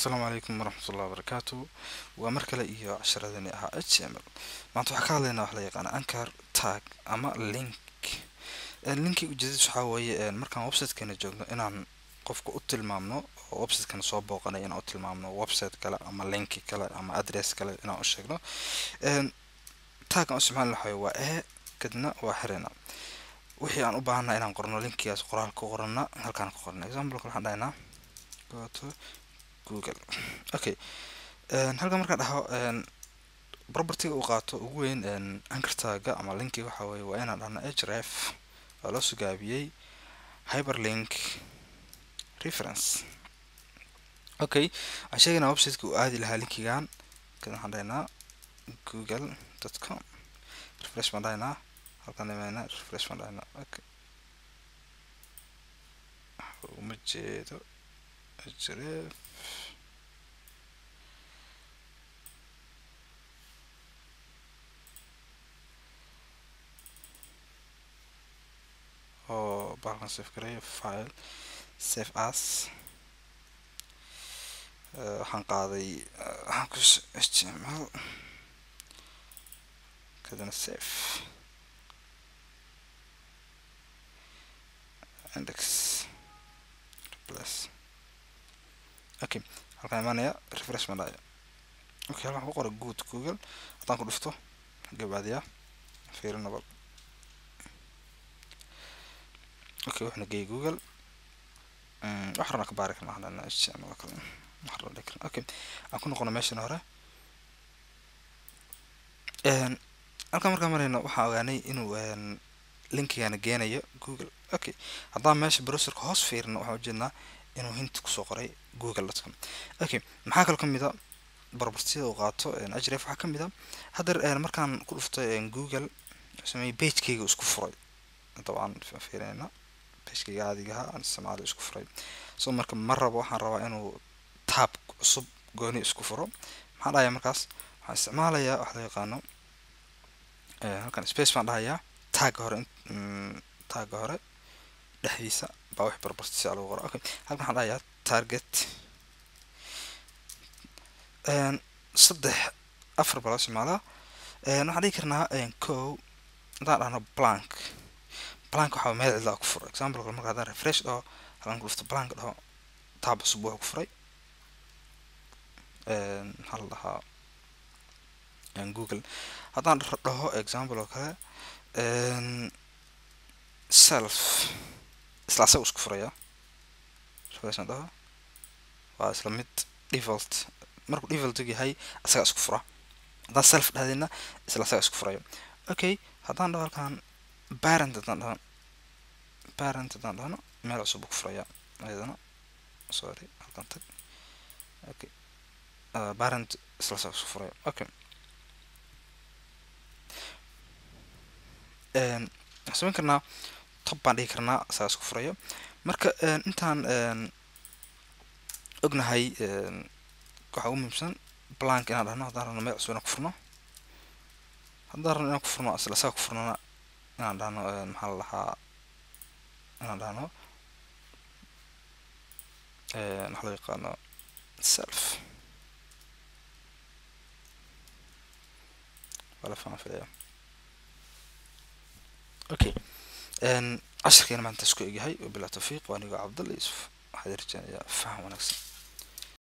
asalaamu calaykum waraxmatullahi wabarakaatu waa mar kale iyo casharadani ahaa h m l maanta waxaa ka hadlaynaa wax la yaqaana anchor tag ama link linki ujeedadiis waxaa weeye markaan websitekeena joogno inaan qofka u tilmaamno oo websitekana soo booqanay inaan u tilmaamno website kale ama linki kale ama address kale inaan u sheegno tag aan u isticmaali lahayo waa e kadibna waa xirina wixii aan u baahanna inaan qorno linkigaas qoraal ku qorana halkaan ku qorna example waxaan dhahaynaa go to google okay halkan markaan dhaho propertyga uu qaato ugu weyn ankartaga ama linkiga waxa weye waa inaan dhahno href oo loo sugaabiyey hyperlink reference okay waxaan sheegaynaa websiteka uu aadi lahaa linkigan kan waxaan dhahaynaa google dot com refresh baan dhahaynaa halkaan imaynaa refresh baan dhahaynaa okay uma jeedo href oo baalkan save gareeyo file save as waxaan qaaday waxaan ku html kadibna save index replace okay halkaan imaanaya refresh baan dhahaya okay halkaan ku qoray good google haddaan ku dhufto gabaadiyaa fiiri nabal okay waxna geey google wax rana ka baari karna hadana html kale wax rana dhigi karna okay aan ku noqono meeshan hore halkaan markaan marayno waxaan ogaanay inuu linkigana geenayo google okay haddaan meesha browserka hoos fiirino waxaan ujeednaa inuu hint kusoo qoray google dot com okay maxaa kaloo kamid a barbartida uu qaato href waxaa kamid a haddeer markaan ku dhufto google sameeyey bagekeyga isku furay dabcan fiirinayna bagekeyga caadigaha aan isticmaalo isku furay so marka ma rabo waxaan rabaa inuu taab cusub gooni isku furo maxaan dhahayaa markaas waxaan isticmaalayaa wax loo yaqaano halkan space baan dhahayaa taaga hore taaga hore dhexdiisa baa wax barbartisa lagu qora okay halkan waxaan dhahayaa target saddex afar baa loo isticmaalaa waxaan dhigi karnaa co haddaan dhahno blank blank waxaa meel cidlaa ku furo example kale marka haddaan refresh dhaho halkan ku dhufto blank dhaho taab cusub wuxuu ku furay maxaa la dhahaa google haddaan dhaho example oo kale self isla asaga isku furaya refreshan dhaho waa isla mid default markuu default yahay asaga isku fura haddaan self dhahdina isla asaga isku furayo okay haddaan dhaho halkan parent haddaan dhaho parent haddaan dhahno meel cusub ku furaya ayadana sorry halkan tag okay parent isla asaga isku furayo okay waxaan samayn karnaa tob baan dhigi karnaa asaga isku furayo marka intaan ognahay waxaa ugu muhiimsan blank inaan dhahno haddaan rabno meel cusub inaan ku furno haddaan rabno inaan ku furno isla asaga ku furnona inaan dhahno maxaa la dhahaa inaan dhahno waxa loo yaqaano self wala faan filaya okay cashirkeena maanta isku egyahay wabilaa tawfiiq waa anigoo cabdalla yuusuf waxaad rajeynayaa faham wanaagsan